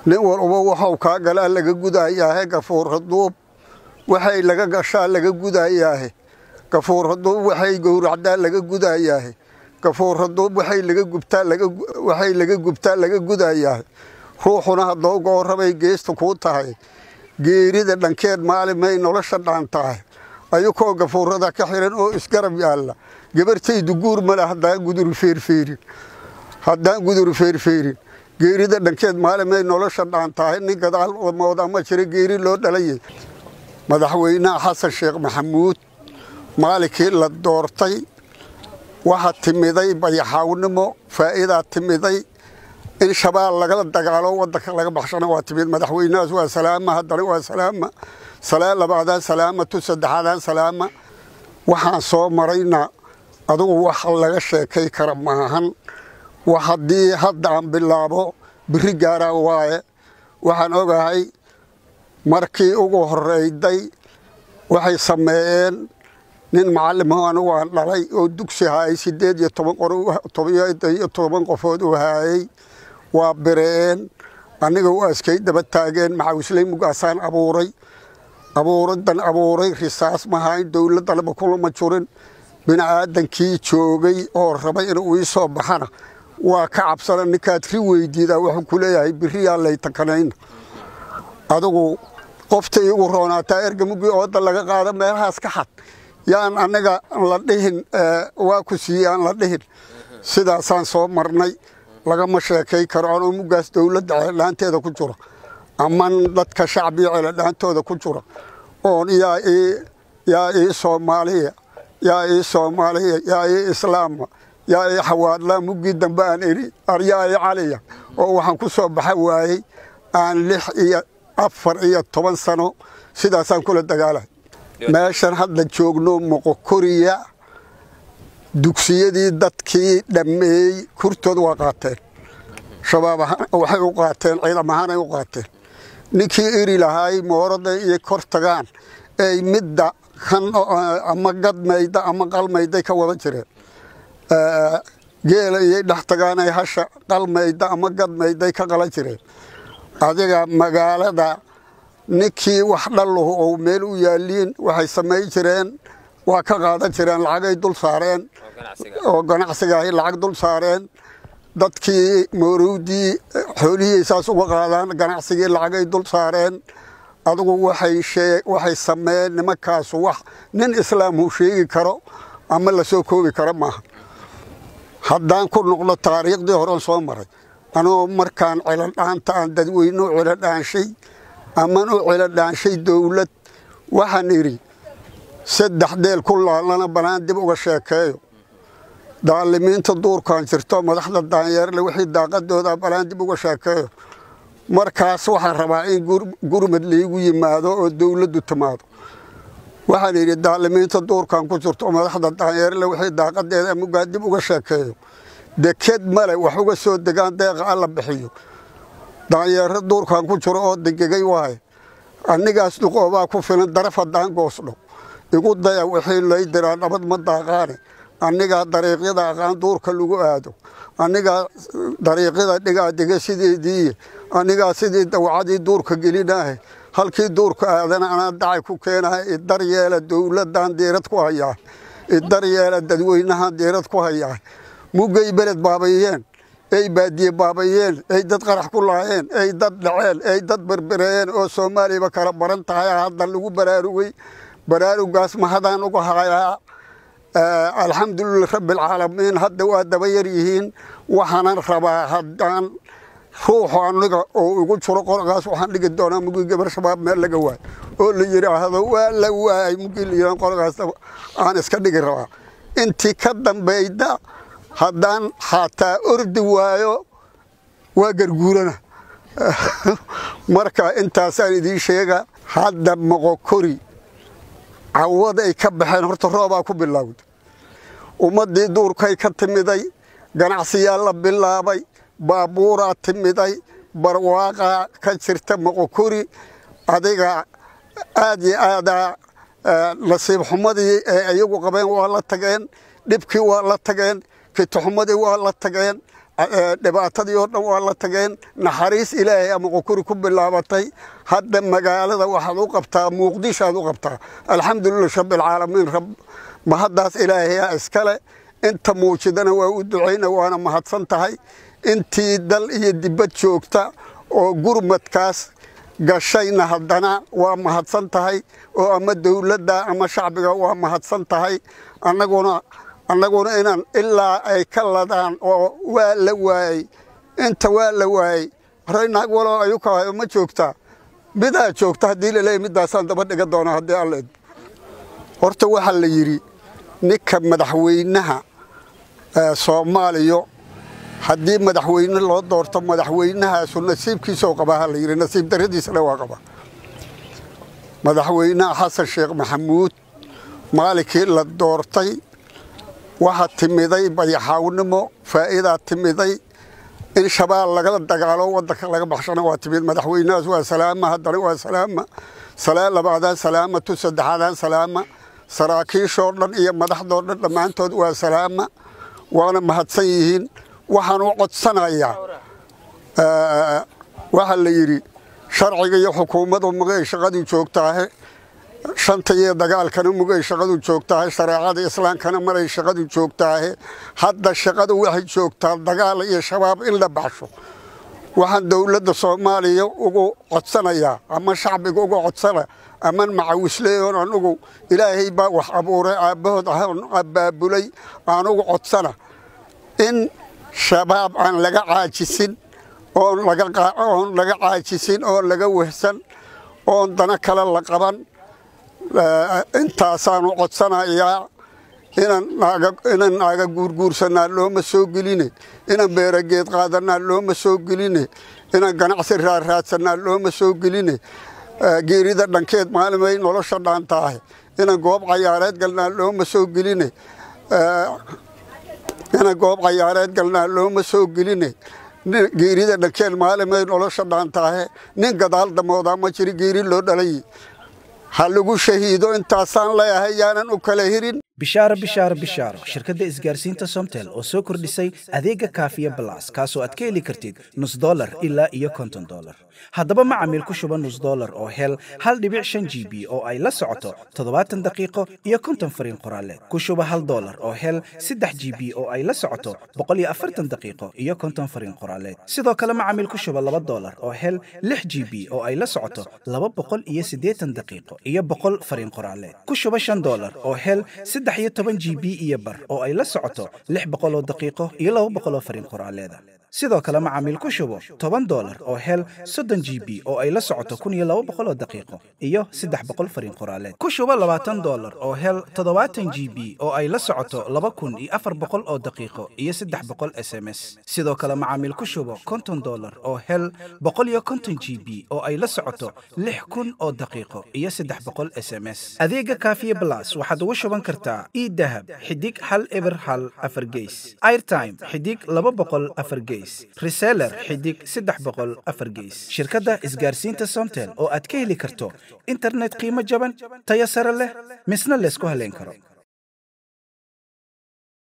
nin walba waxau kaa galaa laga gudayaahe gafuura duub waxay laga gashaa laga gudayaahe gafuura duub waxay gowracdaa laga gudayaahe gafuura duub waxay laga gubtaa waxay laga gubtaa laga gudayaahe ruuxuna haddoo goorabay geesta kuu tahay geerida dhankeed maalimay nolosha dhaan tahay ayukoo gafuurada ka xiran oo isgarab yaalla gabartaydu guur male haddaan gudur feerfeerin haddaan gudur feerfeerin geerida dhankeed maalimay nolosha dhaan tahay nin gadaal mooda ma jira geeri loo dhalayay madaxweynaha xasan sheekh maxamuud maalinkii la doortay waxaa timiday bayaxaawnimo faa'iidaa timiday in shabaab lagala dagaalo wadanka laga baxshana waa timid madaxweynahaas waa salaama haddana waa salaama salaa labaadaan salaama tu saddexaadaan salaama waxaan soo marayna adugu wax laga sheekay kara maahan wax haddii hadda aan bilaabo biri gaaraa waaye waxaan ogahay markii ugu horeyday waxay sameeyeen nin macalimo anigu aan dhalay oo dugsi haayay sideed iyo toban toban qofood uu haayay waa bireen aniga u askay daba taageen macawisley mugaasaan abuuray abuuradan abuuray risaas mahayn dowladdanaba kulama jurin bini'aadankii joogay oo rabay inuu ii soo baxana waa ka cabsana ninkaad ri weydiidaa wuxuu ku leeyahay biriyaa laytakanayna adigu qofta iigu roonaataa ergamugii ooda laga qaada meelahaas ka xad yaan aniga la dhihin waa ku siiyey aan la dhihin sidaasaan soo marnay lagama sheekay karo anoo mugaas dowladda ceeldhaanteeda ku jira aman dadka shacbiga ceeldhaantooda ku jira oon yaa ii yaa ii soomaaliya yaa ii soomaaliya yaa ii islaama yaa ii xawaadlaa muggii dambe aan idhi aryaa ii caliya oo waxaan ku soo baxa waayey aan lix iyo afar iyo toban sano sidaasaan kula dagaalahay meeshan hadda joogno moqokoriya dugsiyadii dadkii dhammeeyey kurtood waa qaateen shabaab waxay u qaateen ciidam ahaanay u qaateen ninkii iri lahaay mooraday iyo kor tagaan ay midda kan ama gadmayda ama qalmayday ka wada jireen geela iyay dhex tagaan ay hasha qalmayda ama gadmayday ka qala jireen adiga magaalada ninkii wax dhalluhu ou meel u yaaliin waxay samay jireen waa ka qaadan jireen lacagay dul saareen oo ganacsigaahay lacag dul saareen dadkii moorowdii xoolihii saas uga qaadaan ganacsigii lacagay dul saareen adigu waxay sameeyeen nimankaasu wax nin islaamhu sheegi karo ama la soo koobi karo maaha haddaan ku noqdo taariikhdii horen soo maray anoo markaan celodhaanta aan dadweyne u celodhaanshay aman u celodhaanshay dowlad waxaan idhi saddex deel ku laalana banaan dib uga sheekeeyo daalimiinta duurkaan jirto madaxda daanyeerle wixii daaqadooda banaan dib uga sheekeeyo markaas waxaan rabaa in gurmad laygu yimaado oo dowladdu timaado waxaan idhi daalimiinta duurkaan ku jirto madaxda daanyeerle wixii daaqadeeda mugaa dib uga sheekeeyo deked male wax uga soo degaan deeqa alla bixiyo daanyeero duurkaan ku jiro oo degegay waaye anigaas duqoobaa ku filan daraf haddaan goosdho igu daya wixii lay diraa nabad ma daaqaane anigaa dariiqyada aqaan duurka lagu aado anigaa dariiqyada dhigaa dega sideedii anigaa sidii dawacadii duurka gelinaahe halkii duurka aadana anaa dacay ku keenaha idar yeela dowladaan diirad ku hayaa idar yeela dadweynahan diirad ku hayaa muggay beled baabayeen ay baadiye baabayeen ay dad qarax ku laayeen ay dad dhaceen ay dad berbereeyeen oo soomaaliyaba kala baran tahay hadda lagu baraarugay baraarugaas mahadaan uga hayaa alxamdulilah rabbialcaalamiin hadda waa daba yar yihiin waxaanan rabaa haddaan ruuxu aniga oo igu jiro qorgaas waxaan dhigi doonaa mugii gabar shabaab meel laga waay oo la yidhaahdo waa la waayay mugii la yidhahdo qorgaas aan iska dhigi rabaa intii ka dambayda haddaan xataa ordi waayo waa garguurana marka intaasaan idiin sheega hadda moqokori cawad ay ka baxeen horta roobaa ku bilowda ummaddii duurkay ka timiday ganacsiyaa la bilaabay baabuuraa timiday barwaaqaa ka jirta moqokori adiga aad iyo aadaa nasiib xumadii ee iyagu qabeen waa la tageen dhibkii waa la tageen fitaxumadii waa la tageen dhibaatadii oo dhan waa la tageen naxariis ilaahay ama qukuri ku bilaabatay hadda magaalada waxaad u qabtaa muqdishoaad u qabtaa alxamdulilah rabbilcaalamiin rab mahaddaas ilaahayaa iskale inta muujidana waa u ducayna waana mahadsan tahay intii dal iyo dibad joogta oo gurmadkaas gashayna haddana waa mahadsan tahay oo ama dowladda ama shacbiga waa mahadsan tahay annaguna annaguna inaan ilaa ay ka ladaan oo waa la waayey inta waa la waayey raynaag waloo ayukahayo ma joogtaa midaa joogta haddii laleeyahy middaasaan daba dhiga doonaa haddii alla idmo horta waxaa la yidhi ninka madaxweynaha soomaaliya haddii madaxweyne loo doorto madaxweynahaasu nasiibkiisoo qabaa ha la yidhi nasiib darradiisana waa qaba madaxweynaha xasan sheekh maxamuud maalinkii la doortay waxaa timiday bayaxaawnimo faa'iidaa timiday in shabaab lagala dagaalo waddanka laga baxshana waa timid madaxweynahaas waa salaama haddana waa salaama salaan labaadaan salaamatu saddexaadaan salaama saraakiishoo dhan iyo madaxdoo dhan dhammaantood waa salaama waana mahadsan yihiin waxaan u codsanayaa waxaa la yidhi sharciga iyo xukuumaddu mugay shaqaduu joogtaahe shanta iyo dagaalkana mugay shaqadu joogtaahe shareecada islaamkana maray shaqadu joogtaahe hadda shaqadu waxay joogtaa dagaal iyo shabaab in la baxsho waxaan dowladda soomaaliya ugu codsanayaa ama shacbiga uga codsana aman macawisleeyoon anugu ilaahay baa wax abuuray aabbahood ahaan abbaabulay aan ugu codsana in shabaab aan laga caajisin oon oon laga caajisin oon laga wehsan oon dana kale la qaban intaasaanu codsanayaa inaan naaga guurguursanaa looma soo geline inaan beerageed qaadanaa looma soo geline inaan ganacsi raarraadsanaa looma soo geline geerida dhankeed maalimay nolosha dhaantaahe inaan goob cayaareed galnaa looma soo geline inaan goob cayaareed galnaa looma soo geline geerida dhankeed maalimay nolosha dhaantaahe nin gadaal damoodaa ma jiri geeri loo dhalay ha lagu shahiido intaasaan leeyahay yaanan u kala hirin bishaaro bishaaro bishaaro shirkadda isgaarsiinta somtel oo soo kordhisay adeega kaafiya balas kaasoo aad ka heli kartid nus dolar ilaa iyo konton dolar haddaba macamiil ku shuba nus dolar oo hel hal dhibic shan g b oo ay la socoto toddobaatan daqiiqo iyo konton fariin qoraaleed ku shuba hal dolar oo hel saddex g b oo ay la socoto boqol iyo afartan daqiiqo iyo konton fariin qoraaleed sidoo kale macamiil ku shuba laba dolar oo hel lix g b oo ay la socoto laba boqol iyo siddeetan daqiiqo iyo boqol fariin qoraaleed ku shuba shan dolar oo hel saddex iyo toban g b iyo bar oo ay la socoto lix boqol oo daqiiqo iyo laba boqol oo fariin qoraaleeda sidoo kale macaamiil ku shubo toban dolar oo hel soddon g b oo ay la socoto kun iyo laba boqol oo daqiiqo iyo saddex boqol fariin qoraaleed ku shubo labaatan dolar oo hel toddobaatan g b oo ay la socoto laba kun iyo afar boqol oo daqiiqo iyo saddex boqol s m s sidoo kale macaamiil ku shubo konton dolar oo hel boqol iyo konton g b oo ay la socoto lix kun oo daqiiqo iyo saddex boqol s m s adeega kaafiye blas waxaad ugu shuban kartaa idahab xidig hal eber hal afar geys airtime xidig laba boqol afar geys reseller xidig saddex boqol afar geys shirkadda isgaarsiinta somtel oo aad ka heli karto internet qiimo jaban tayo sare leh misna laysku haleyn karo